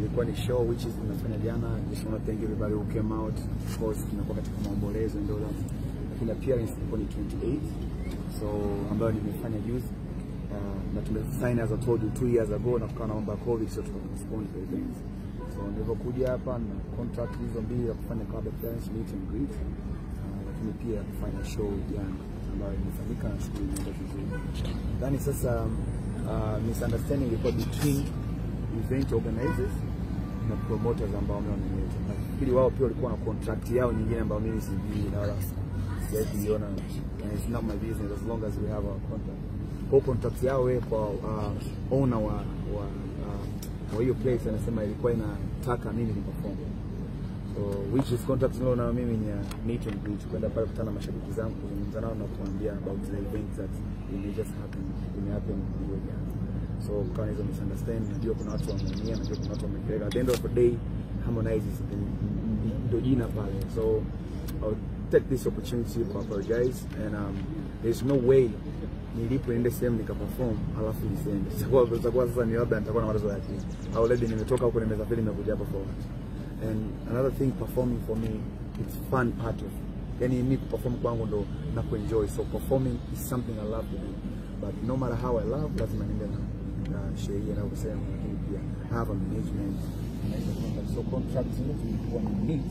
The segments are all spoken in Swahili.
ilikuwa ni show which is tunafanya jana. Just want to thank everybody who came out. Of course tunakuwa katika maombolezo ndio that. Lakini appearance ilikuwa ni 28 so ambayo nimefanya juzi uh, na tumesign as I told you two years ago na kukawa na mambo ya covid so tukapostpone the events. So nilivyokuja hapa na contract hizo mbili za kufanya club appearance meet and greet uh, lakini pia kufanya show jana ambayo imefanyika na shughuli imeenda vizuri. Nadhani sasa uh, misunderstanding ilikuwa between event organizers na promoters ambao wameoneleza. Nafikiri wao pia walikuwa na contract yao nyingine ambayo mimi sijui na wala sijawahi kuiona. And it's not my business as long as we have our contract. Kwa hiyo contract yao wewe kwa uh, owner wa wa uh, wa hiyo place anasema ilikuwa inataka mimi ni perform. So which is contract nilo na mimi ni ya meet and greet kwenda pale kukutana na mashabiki zangu kuzungumza nao na kuambia about the event that it just happen it happen hiyo jana. So kama hizo misunderstanding, najua kuna watu wameumia, najua kuna watu wamepeleka. At the end of the day, Harmonize is the- ndio jina pale. So I'll take this opportunity to apologize and um, there's no way nilipo niende sehemu nikaperform alafu nisiende. Itakuwa itakuwa sasa ni labda nitakuwa na matatizo ya akili. Au labda nimetoka huko nimesafiri nimekuja hapa for what? And another thing performing for me it's fun part of yani mimi kuperform kwangu ndo na kuenjoy so performing is something I love to do but no matter how I love lazima niende na, na sheria na kusema lakini pia I have a management na hizo contract so contract zile tulikuwa ni meet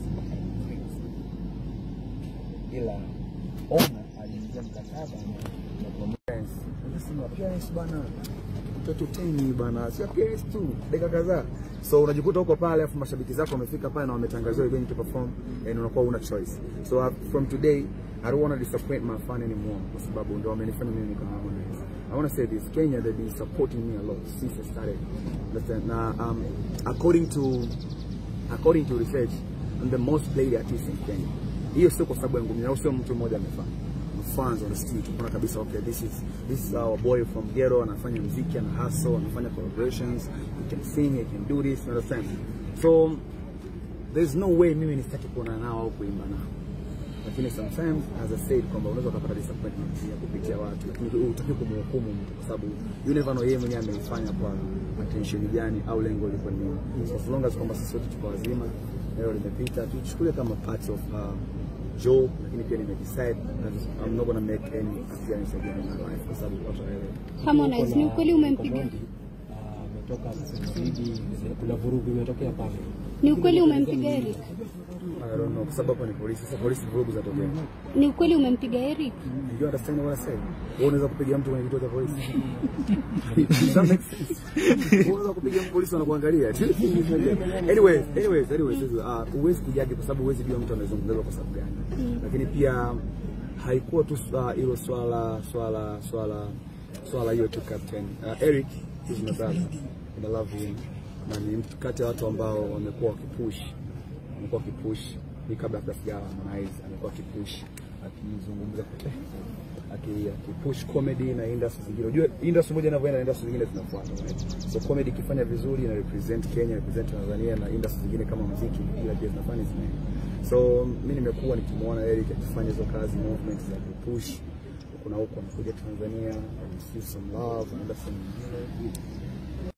ila owner aliingia mkataba na promoters anasema appearance bana tutoteni bana si appearance tu dakika kadhaa so unajikuta huko pale afu mashabiki zako wamefika pale na wametangaziwa event to perform and unakuwa una choice so uh, from today I don't want to disappoint my fan anymore kwa sababu ndio wamenifanya mimi nikawa Harmonize I want to say this Kenya they've been supporting me a lot since I started Understand? na um, according to according to research I'm the most played artist in Kenya hiyo sio kwa sababu yangu mimi au sio mtu mmoja amefanya fans on the street kuna kabisa okay this is this is our boy from ghetto anafanya muziki ana hustle anafanya collaborations he can sing he can do this you understand so there's no way mimi nistaki kuona nao au kuimba nao lakini sometimes as I said kwamba unaweza ukapata disappointment ya kupitia watu lakini utaki kumhukumu mtu kwa sababu you never know yeye mwenyewe ameifanya kwa attention gani au lengo liko ni nini. so as long as kwamba sisi wote tuko wazima leo limepita tuchukulie kama part of uh, job lakini pia nimedecide that I'm not gonna make any appearance again in my life kwa sababu watu wanaelewa Harmonize, ni ukweli umempiga ametoka sasa hivi, kuna vurugu imetokea pale. ni ukweli umempiga Eric? I don't know kwa sababu hapa ni polisi sasa polisi vurugu zatokea Ni ukweli umempiga Eric? Do you understand what I say? Wewe unaweza kupiga mtu kwenye kituo cha polisi. Does that make sense? Wewe unaweza kupiga mtu polisi wanakuangalia. anyways, anyways, anyways, uh, huwezi kujagi kwa sababu huwezi jua mtu anazungumza kwa sababu gani. Lakini pia haikuwa tu uh, hilo swala swala swala swala hiyo tu captain. Uh, Eric is my brother. And I love him. Na ni mtu kati ya watu ambao wamekuwa wakipush amekuwa akipush hii kabla hata sijawa Harmonize amekuwa akipush akizungumza kote aki- akipush comedy na industry zingine. Unajua industry moja inavyoenda na industry zingine zinafuata. Right? So comedy ikifanya vizuri ina represent Kenya, represent Tanzania na industry zingine kama muziki ila pia zinafanya zinaenda. So mimi nimekuwa nikimuona Eric akifanya hizo kazi movements za kupush kuna huko anakuja Tanzania, receive some love, anaenda sehemu nyingine